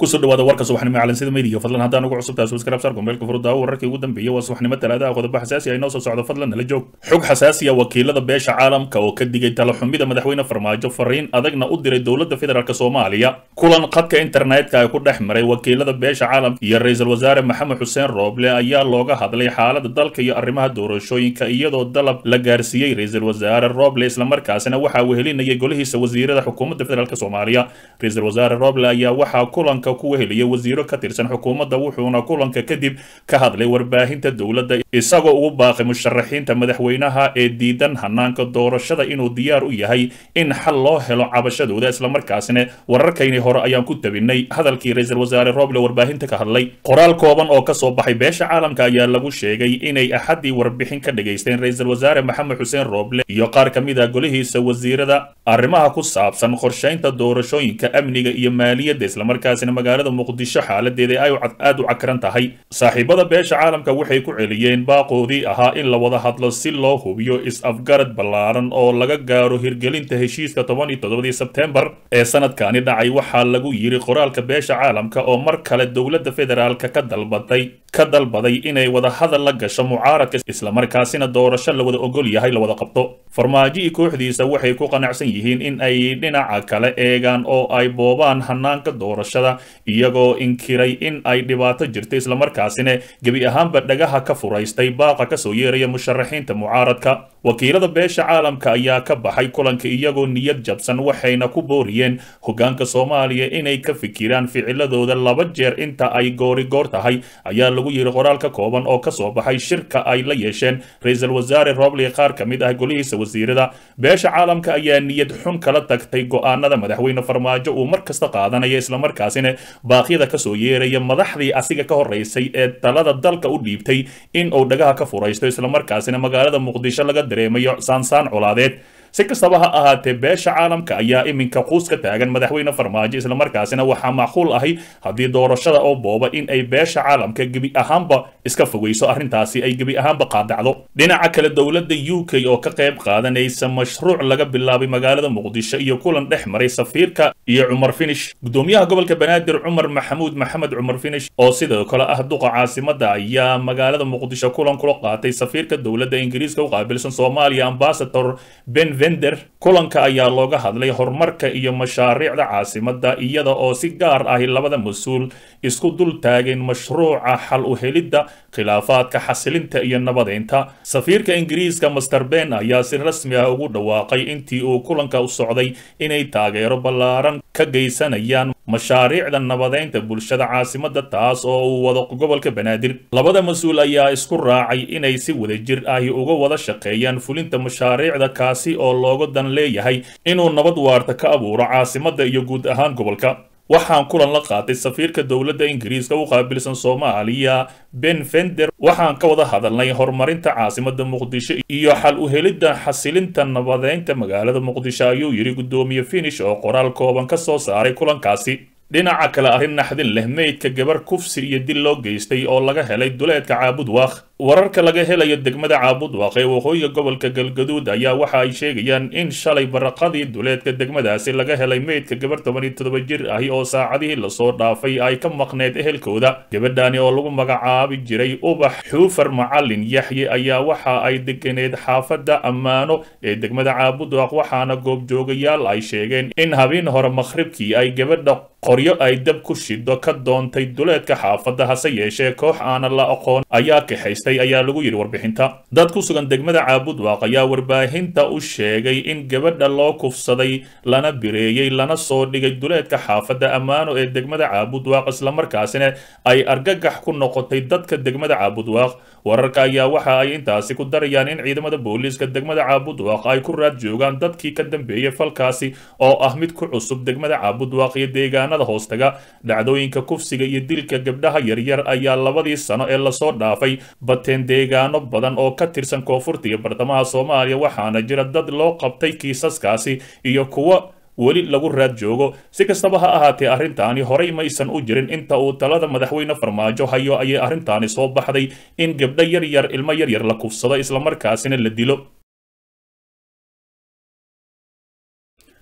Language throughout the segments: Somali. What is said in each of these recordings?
kusoo dhawaada warka subaxnimo calansida meediga fadlan haddaan ugu cusubtahay subscribe sar gombeelka furudaawo wararkii ugu dambeeyay waa subaxnimo talaadaha qodobo xasaasi ah inoo soo socdo fadlan nala joog xog xasaasi ah wakiilada beesha caalamka oo ka digay talaxumida madaxweyne farmaajo fariin adagna u diray dowladda federaalk soomaaliya kulan khadka internetka ay ku dhex maray wakiilada beesha caalamka iyo ra-iisul wasaare maxamed xuseen rooble ayaa looga hadlay xaalada dalka iyo arrimaha doorashooyinka iyadoo dalab la gaarsiiyey ra-iisul wasaare rooble islamarkaasina waxaa wehelinayay golihiisa wasiirada xukuumadda federaalk soomaaliya ra-iisul wasaare rooble ayaa waxaa kulanka ku weheliyay wasiiro ka tirsan xukuumadda wuxuuna kulanka kadib ka hadlay warbaahinta dowladda isagoo ugu baaqay musharaxiinta madaxweynaha ee diidan hanaanka doorashada inuu diyaar u yahay in xal loo helo cabashadooda islamarkaasina wararkayni hore ayaan ku tabinay hadalkii ra-iisul wasaare rooble warbaahinta ka hadlay qoraal kooban oo kasoo baxay beesha caalamka ayaa lagu sheegay inay axaddii warbixin ka dhagaysteen ra-iisul wasaare maxamed xuseen rooble iyo qaar ka mid ah golihiisa wasiirada arrimaha ku saabsan qorshaynta doorashooyinka amniga iyo maaliyadda islamarkaasina magaalada muqdisho xaaladeeda ay aad u cakran tahay saaxiibada beesha caalamka waxay ku celiyeen baaqoodii ahaa in la wada hadlo si loo hubiyo is-afgarad ballaaran oo laga gaaro hirgelinta heshiiska toban iyo toddobadii sebtembar ee sanadkani dhacay waxaa lagu yiri qoraalka beesha caalamka oo mar kale dowladda federaalka ka dalbatay ka dalbaday inay wada hadal la gasho mucaaradka islamarkaasina doorasho la wada ogol yahay la wada qabto farmaajo iyo kooxdiisa waxay ku qanacsan yihiin in ay dhinaca kale eegaan oo ay boobaan hanaanka doorashada iyagoo inkiray in ay dhibaato jirto islamarkaasina gebi ahaanba dhagaha ka furaystay baaqa kasoo yeeraya musharaxiinta mucaaradka wakiilada beesha caalamka ayaa ka baxay kulanka iyagoo niyad jabsan waxayna ku booriyeen hogaanka soomaaliya inay ka fikiraan ficiladooda laba jeer inta ay goorigoor tahay ayaa lagu yiri qoraal ka kooban oo kasoo baxay shirka ay la yeesheen ra-iisul wasaare roble qaar ka mid ah golihiisa wasiirada beesha caalamka ayaa niyad xun kala tagtay go-aanada madaxweyne farmaajo uu mar kasta qaadanaya islamarkaasina baaqyada kasoo yeeraya madaxdii asiga ka horeysay ee talada dalka u dhiibtay in uu dhagaha ka furaysto islamarkaasina magaalada muqdisho laga dareemayo saansaan colaadeed si kastaba ha ahaatee beesha caalamka ayaa iminka quus ka taagan madaxweyne farmaajo islamarkaasina waxaa macquul ahay haddii doorashada oo booba in ay beesha caalamka gebi ahaanba iska fogeyso arrintaasi ay gebi ahaanba qaadacdo dhinaca kale dowladda u k oo ka qayb qaadanaysa mashruuc laga bilaabay magaalada muqdisho iyo kulan dhex maray safiirka iyo cumar finish gudoomiyaha gobolka banaadir cumar maxamuud maxamed cumar finish oo sidoo kale ah duqa caasimada ayaa magaalada muqdisho kulan kula qaatay safiirka dowladda ingiriiska u qaabilsan soomaaliya ambasador ben kulanka ayaa looga hadlay horumarka iyo mashaariicda caasimada iyada oo si gaar ahi labada mas-uul isku dul taageen mashruuca xal u helidda khilaafaadka xasilinta iyo nabadeynta safiirka ingiriiska master ben ayaa si rasmi ah ugu dhawaaqay intii uu kulanka u socday inay taageero ballaaran ka geysanayaan mashaariicda nabadeynta bulshada caasimada taas oo uu wado gobolka banaadir labada mas-uul ayaa isku raacay inay si wadajir ahi uga wada shaqeeyaan fulinta mashaariicda kaasi oo looga dan leeyahay inuu nabad waarta ka abuuro caasimada iyo guud ahaan gobolka waxaan kulan la qaatay safiirka dowladda ingiriiska u qaabilsan soomaaliya ben fender waxaan ka wada hadalnay horumarinta caasimada muqdisho iyo xal u helidda xasilinta nabadeynta magaalada muqdisho ayuu yidhi guddoomiye finish oo qoraal kooban ka soo saaray kulankaasi dhinaca kale arrin naxdin leh meydka gabar kufsi iyo dil loo geystay oo laga helay duleedka caabud waaq wararka laga helayo degmada caabud waaq ee waqooyiga gobolka galgaduud ayaa waxa ay sheegayaan in shalay baraqadii duleedka degmadaasi laga helay meydka gabar toban iyo toddoba jir ahi oo saacadihii lasoo dhaafay ay ka maqneed ehelkooda gabadhani oo lagu magacaabi jiray ubax xuufar macalin yaxye ayaa waxa ay deganeed xaafadda ammaano ee degmada caabud waaq waxaana goobjoogayaal ay sheegeen in habeen hore makhribkii ay gabadha qoryo ay dab ku shido ka doontay duleedka xaafadda hase yeeshee koox aanan la aqoon ayaa kaxaystay ayaa lagu yidhi warbixinta dad ku sugan degmada caabud waaq ayaa warbaahinta u sheegay in gabadha loo kufsaday lana bireeyey lana soo dhigay duleedka xaafadda ammaano ee degmada caabud waaq islamarkaasina ay argagax ku noqotay dadka degmada caabud waaq wararka ayaa waxa ay intaasi ku darayaan in ciidamada booliiska degmada caabud waaq ay ku raad joogaan dadkii ka dambeeyey falkaasi oo ah mid ku cusub degmada caabud waaq iyo deegaana hoostaga dhacdooyinka kufsiga iyo dilka gabdhaha yaryar ayaa labadii sano ee lasoo dhaafay bateen deegaano badan oo ka tirsan koonfurta iyo bartamaha soomaaliya waxaana jira dad loo qabtay kiisaskaasi iyo kuwo weli lagu raad joogo si kastaba ha ahaatee arrintaani horey maysan u jirin inta uu talada madaxweyne farmaajo hayo ayay arrintaani soo baxday in gabdho yaryar ilmo yaryar la kufsado islamarkaasina la dilo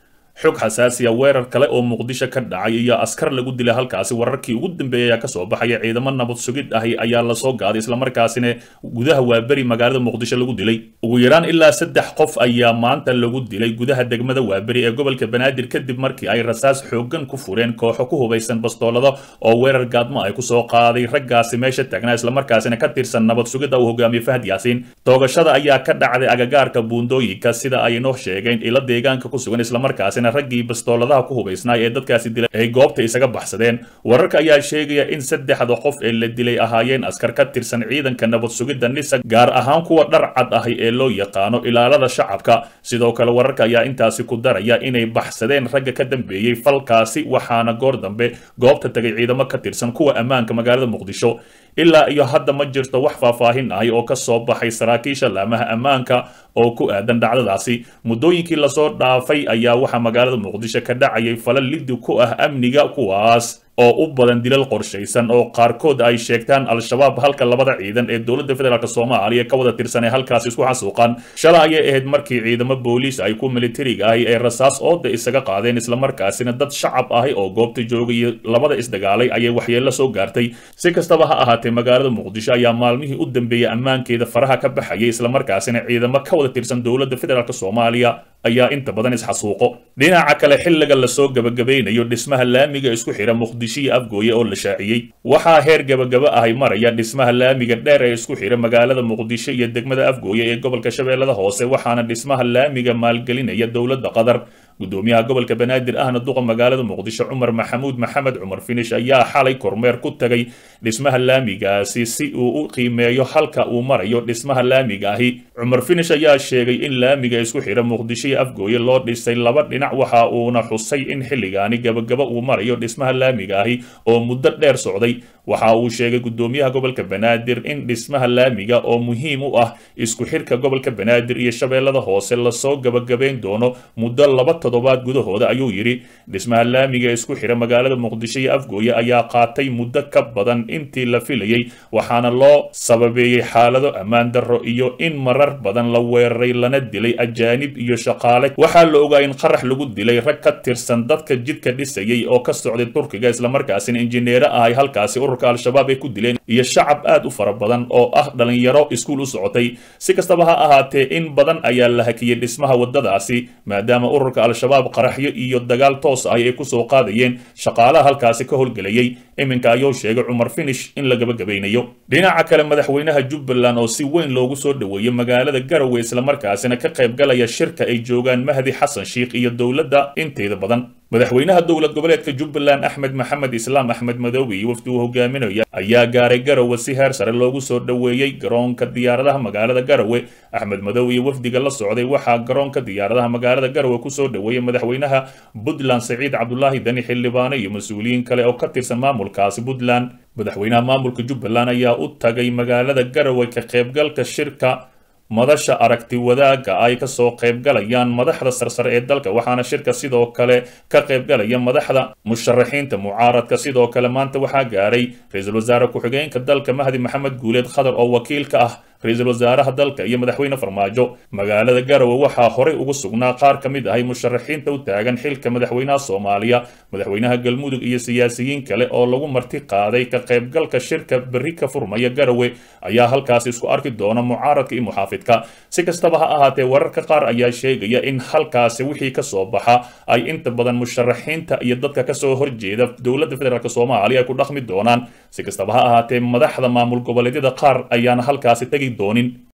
xog xasaasiya weerar kale oo muqdisho ka dhacay iyo askar lagu dilay halkaasi wararkii ugu dambeeyay ayaa kasoo baxaya ciidamo nabad sugid ahi ayaa lasoo gaaday islamarkaasina gudaha waaberi magaalada muqdisho lagu dilay ugu yaraan ilaa saddex qof ayaa maanta lagu dilay gudaha degmada waaberi ee gobolka banaadir kadib markii ay rasaas xoogan ku fureen kooxo ku hubaysan bastoolada oo weerar gaadmo ay kusoo qaaday raggaasi meesha taagnaa islamarkaasina ka tirsan nabad sugidda uu hogaamiye fahad yaasiin toogashada ayaa ka dhacday agagaarka buundooyinka sida ay noo sheegeen ilo deegaanka ku sugan islamarkaasina raggii bastooladaha ku hubaysnaa ee dadkaasi dilay ay goobta isaga baxsadeen wararka ayaa sheegaya in saddexda qof ee la dilay ahaayeen askar ka tirsan ciidanka nabad sugidda nisa gaar ahaan kuwa dhar cad ahi ee loo yaqaano ilaalada shacabka sidoo kale wararka ayaa intaasi ku daraya inay baxsadeen ragga ka dambeeyey falkaasi waxaana goor dambe goobta tagay ciidamo ka tirsan kuwa ammaanka magaalada muqdisho ilaa iyo hadda ma jirto wax faahfaahin ahi oo ka soo baxay saraakiisha laamaha ammaanka oo ku aadan dhacdadaasi muddooyinkii lasoo dhaafay ayaa waxaa magaalada muqdisho ka dhacayay falal liddi ku ah amniga kuwaas oo u badan dilal qorshaysan oo qaarkood ay sheegtaan al-shabaab halka labada ciidan ee dowladda federaalk soomaaliya ka wada tirsan ee halkaasi isku xasuuqaan shalay ayay ahayd markii ciidamo booliis ay ku militariga ahi ee rasaas ooda isaga qaadeen islamarkaasina dad shacab ahi oo goobta joogaya labada isdagaalay ayay waxyeello soo gaartay si kastaba ha ahaatee magaalada muqdisho ayaa maalmihii u dambeeyey ammaankeeda faraha ka baxayay islamarkaasina ciidamo ka wada tirsan dowladda federaalk soomaaliya ayaa inta badan isxasuuqo dhinaca kale xilliga lasoo gabagabeynayo dhismaha laamiga isku xira muqdisho iyo afgooye oo la shaaciyey waxaa heer gabagaba ahay maraya dhismaha laamiga dheer ee isku xira magaalada muqdisho iyo degmada afgooye ee gobolka shabeellada hoose waxaana dhismaha laamiga maalgelinaya dowladda qatar gudoomiyaha gobolka banaadir ahna duqa magaalada muqdisho cumar maxamuud maxamed cumar finish ayaa xalay kormeer ku tagay dhismaha laamigaasi si uu u qiimeeyo halka uu marayo dhismaha laamiga ahi cumar finish ayaa sheegay in laamiga isku xira muqdisho iyo afgooye loo dhisay laba dhinac waxa uuna xusay in xilligaani gabagaba uu marayo dhismaha laamiga ahi oo muddo dheer socday waxa uu sheegay gudoomiyaha gobolka banaadir in dhismaha laamiga oo muhiim u ah isku xirka gobolka banaadir iyo shabeellada hoose lasoo gabagabayn doono muddo laba toddobaad gudahooda ayuu yidhi dhismaha laamiga isku xira magaalada muqdisho iyo afgooye ayaa qaatay muddo ka badan intii la filayey waxaana loo sababeeyey xaalado ammaan darro iyo in marar badan la weeraray lana dilay ajaanib iyo shaqaale waxaa la ogaa in qarax lagu dilay rag ka tirsan dadka jidka dhisayay oo ka socday turkiga islamarkaasina injineero ahay halkaasi ururka al-shabaab ay ku dileen iyo shacab aad u fara badan oo ah dhalinyaro iskuul u socotay si kastaba ha ahaatee in badan ayaa la hakiyey dhismaha waddadaasi maadaama ururka al-shabaab qaraxyo iyo dagaal toos ah ay kusoo qaadayeen shaqaalaha halkaasi ka howlgelayay iminka ayuu sheegay cumar finish in la gabagabaynayo dhinaca kale madaxweynaha jubbaland oo si weyn loogu soo dhoweeyey magaalada garowe islamarkaasina ka qaybgalaya shirka ay joogaan mahdi xasan sheikh iyo dowladda inteeda badan madaxweynaha dowlad goboleedka jubbaland axmed maxamed islaam axmed madoobe iyo wafdi uu hogaaminaya ayaa gaaray garowe si heer sare loogu soo dhoweeyey garoonka diyaaradaha magaalada garowe axmed madoobe iyo wafdiga la socday waxaa garoonka diyaaradaha magaalada garowe kusoo dhoweeyey madaxweynaha puntland saciid cabdulaahi dani xildhibaano iyo mas-uuliyiin kale oo ka tirsan maamulkaasi puntland madaxweynaha maamulka jubbaland ayaa u tagay magaalada garowe ka qaybgalka shirka madasha aragti wadaagga ay kasoo qaybgalayaan madaxda sarsare ee dalka waxaana shirka sidoo kale ka qaybgalaya madaxda musharaxiinta mucaaradka sidoo kale maanta waxaa gaaray ra-iisul wasaare ku-xigeenka dalka mahdi maxamed guuleed khadar oo wakiil ka ah ra-iisul wasaaraha dalka iyo madaxweyne farmaajo magaalada garowe waxaa horey ugu sugnaa qaar ka mid ahay musharaxiinta u taagan xilka madaxweynaha soomaaliya madaxweynaha galmudug iyo siyaasiyiin kale oo lagu marti qaaday ka qaybgalka shirka berri ka furmaya garowe ayaa halkaasi isku arki doona mucaaradka iyo muxaafidka si kastaba ha ahaatee wararka qaar ayaa sheegaya in halkaasi wixii ka soo baxa ay inta badan musharaxiinta iyo dadka kasoo horjeeda dowladda federaalk soomaaliya ay ku dhaqmi doonaan si kastaba ha ahaatee madaxda maamul goboleedyada qaar ayaana halkaasi tegi doonin